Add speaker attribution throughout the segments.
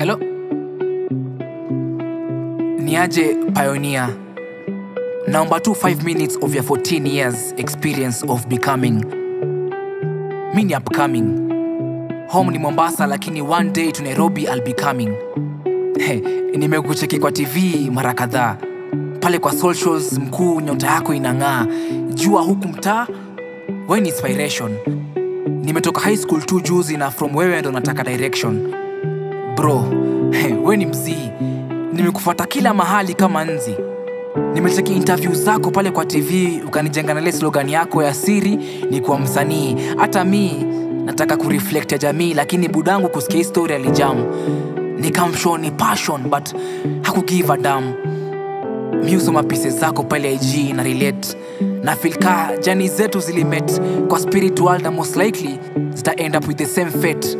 Speaker 1: Hello? Niaje Pioneer. Naomba tu 5 minutes of your 14 years experience of becoming. Mi ni upcoming. Home ni Mombasa lakini one day to Nairobi I'll be coming. Hey, nimekucheki kwa TV mara kadhaa. Pale kwa socials mkuu nyota yako inang'aa. Jua huku mtaa, we ni inspiration. Nimetoka high school tu juzi na from wewe ndo nataka direction. Bro, hey, we ni mzii. Nimekufuata kila mahali kama nzi. Nimecheki interview zako pale kwa TV ukanijenga na ile slogan yako ya siri ni kuwa msanii. Hata mi nataka kureflect ya jamii, lakini budangu kusikia hii story alijamu. Nikamshow ni passion but hakugive a damn. Mi husoma pieces zako pale IG na relate na feel ka jani zetu zilimet kwa spirit world na most likely zita end up with the same fate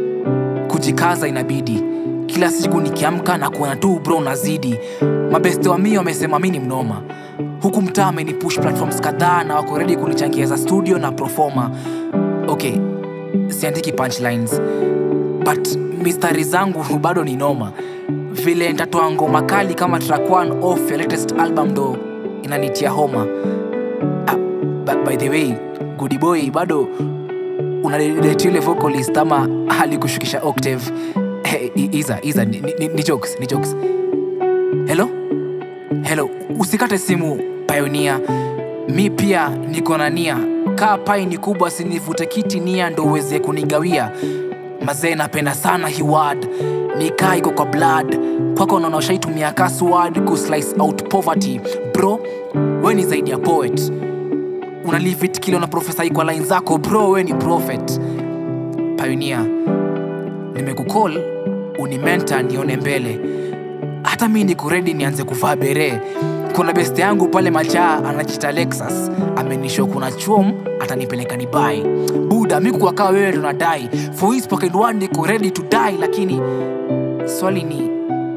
Speaker 1: kujikaza inabidi kila siku nikiamka na kuona tu bro nazidi mabeste wa mi wamesema mi ni mnoma huku mtaa amenipush platforms kadhaa na wako ready kunichangia za studio na profoma okay siandiki punchlines but mistari zangu bado ni noma vile ntatoa ngoma kali kama track one off ya latest album ndo inanitia homa ah, but by the way goody boy bado unadate yule vocalist ama alikushukisha octave hey, iza iza ni, ni, ni jokes ni jokes hello hello usikate simu pioneer mi pia niko na nia kaa pai ni kubwa sinivute kiti nia ndo uweze kunigawia mazee napenda sana hiwad nikaa iko kwa blood kwako naona ushaitumia kaswad kuslice out poverty bro we ni zaidi ya poet una leave it kile una profesa kwa line zako bro we ni prophet pioneer nimekukol unimenta nione mbele hata mi niko redi nianze kuvaa bere kuna beste yangu pale majaa anajita lexus amenisho kuna chom atanipeleka ni bai buda mi kuwakaa wewe tunadai for his pocket one niko ready to die lakini swali ni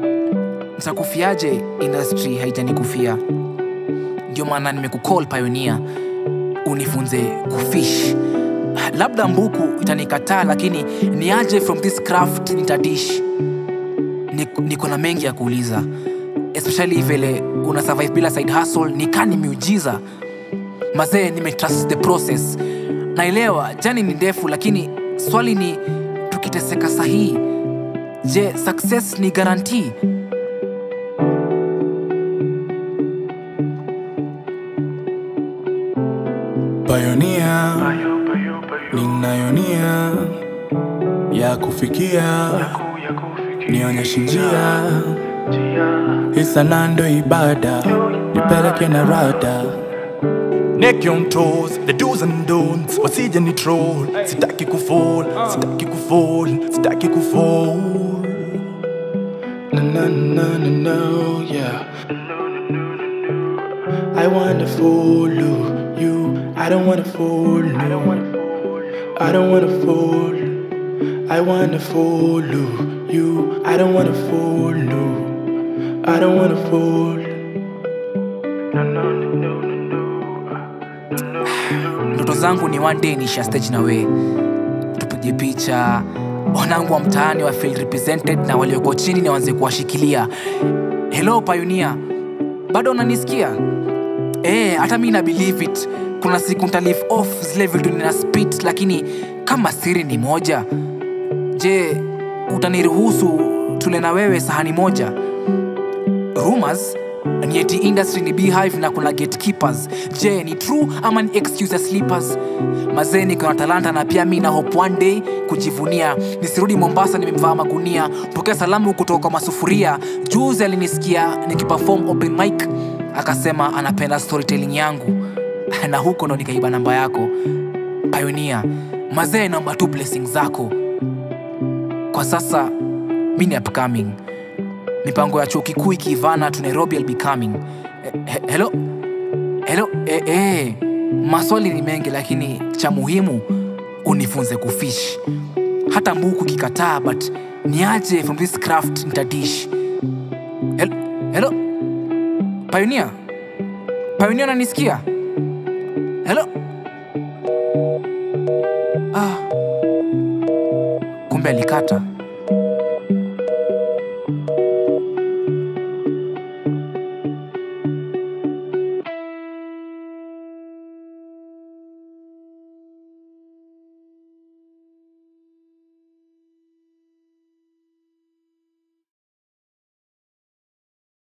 Speaker 1: nitakufiaje industry haijanikufia ndio maana nimekukol pioneer unifunze kufish labda mbuku itanikataa lakini niaje from this craft nitadish Nik- niko na mengi ya kuuliza especially vile una survive bila side hustle nikani miujiza mazee nimetrust the process naelewa jani ni ndefu lakini swali ni tukiteseka sahihi je success ni guarantee
Speaker 2: Pioneer, ninayonia ya kufikia, nionyeshe njia, isanando ibada, nipeleke na rada
Speaker 3: Neck on toes, the do's and don'ts wasije ni troll sitaki kufall sitaki kufall sitaki kufall
Speaker 2: na na na na na yeah. I wanna follow you. I don't wanna follow. I don't wanna follow. I don't wanna follow. I wanna follow you. I don't wanna follow. I don't wanna follow.
Speaker 1: ndoto zangu ni one day nisha stage na we tupige picha wanangu wa mtaani wa feel represented na walioko chini ni wanze kuwashikilia hello pioneer bado unanisikia Eh, hata mi na believe it kuna siku nta live off zile vitu nina spit lakini kama siri ni moja je utaniruhusu tule na wewe sahani moja rumors ni eti industry ni beehive na kuna gatekeepers je ni true ama ni excuse ya sleepers mazee niko na talanta na pia mi na hope one day kujivunia nisirudi mombasa nimemvaa magunia pokea salamu kutoka kwa masufuria juzi alinisikia nikiperform open mic akasema anapenda storytelling yangu na huko ndo nikaiba namba yako pioneer mazee naomba tu blessing zako kwa sasa mi ni upcoming mipango ya chuo kikuu ikiivana to nairobi I'll be coming Eh, he- hello hello eh, eh. maswali ni mengi lakini cha muhimu unifunze kufish hata mbuku kikataa but niaje from this craft nitadish hello, hello? pioneer pioneer nanisikia hello ah. kumbe alikata